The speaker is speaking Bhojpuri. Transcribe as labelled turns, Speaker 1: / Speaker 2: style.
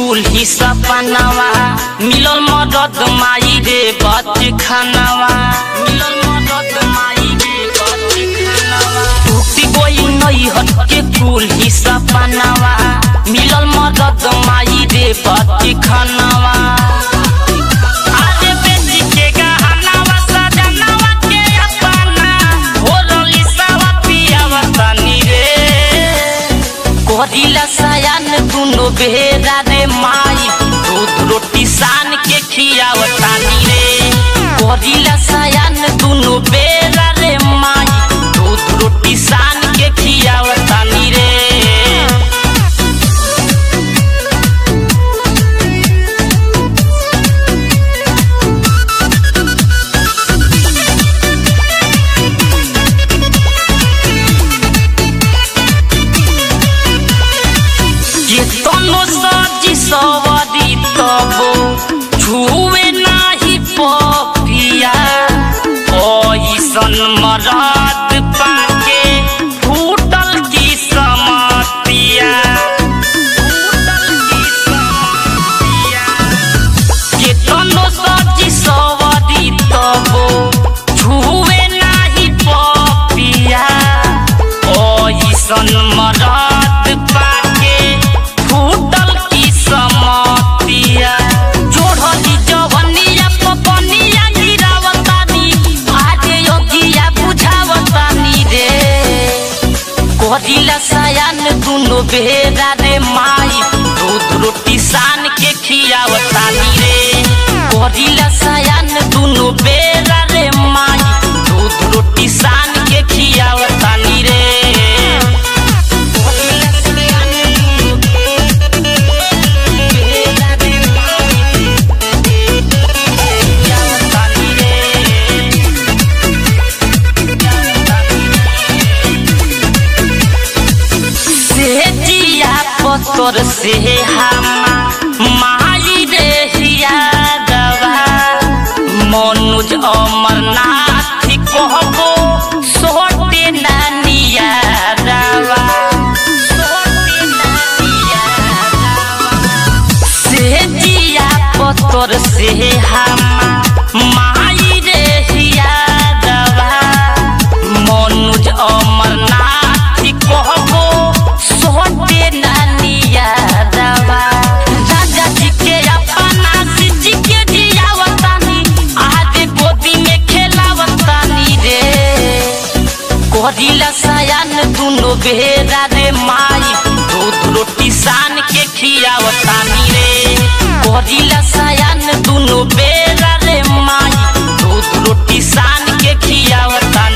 Speaker 1: कुल ही सपनावा मिलल मदद माई रे बच खानावा मिलल मदद माई रे बच खानावा टूटी गई नई हट के कुल ही सपनावा मिलल मदद माई रे बच खानावा आरे बेटी के गहनावा सजनावा के अपना होरली सावा पियावा तनी रे करिला सायान दुनो बेरा रे माई दूध रोटी सान के खियावतानी रे करिला सायान दुनो बेरा रे माई दूध रोटी सान के खियावतानी रे ये तनो सजी सवरी तबो छुए नाही पपिया ओइसन मरद पाके फूटल की समतिया फूटल की समतिया ये तनो सजी सवरी तबो छुए नाही पपिया ओइसन मरद पाके फूटल की समतिया जोड़ली जवनिया पपनिया गिरावतानी आजे योगिया बुझावतानी रे करिला सायान दुनो बेरा रे माई दूध रोटी सान के खियावतानी रे करिला सायान दुनो बेरा रे माई दूध रोटी सान के खियावतानी रे करिला सायान दुनो बेरा रे माई खियावतानी रे से जिया पतर से हमा माई रे हिया दवा मनुज अमरनाथ कहबो सोटे नानिया दवा सोटे नानिया दवा से जिया पतर से हमा माई रे हिया दवा मनुज अमरनाथ कहबो सोटे नानिया दवा राजा जी के अपना सिजी के जियावतानी आज गोदी में खेलावतानी रे करिला सायान दुनो बेरा रे माई दूध रोटी सान के खियावतानी रे करिला सायान दुनो बेरा रे माई दूध रोटी सान के खियावतानी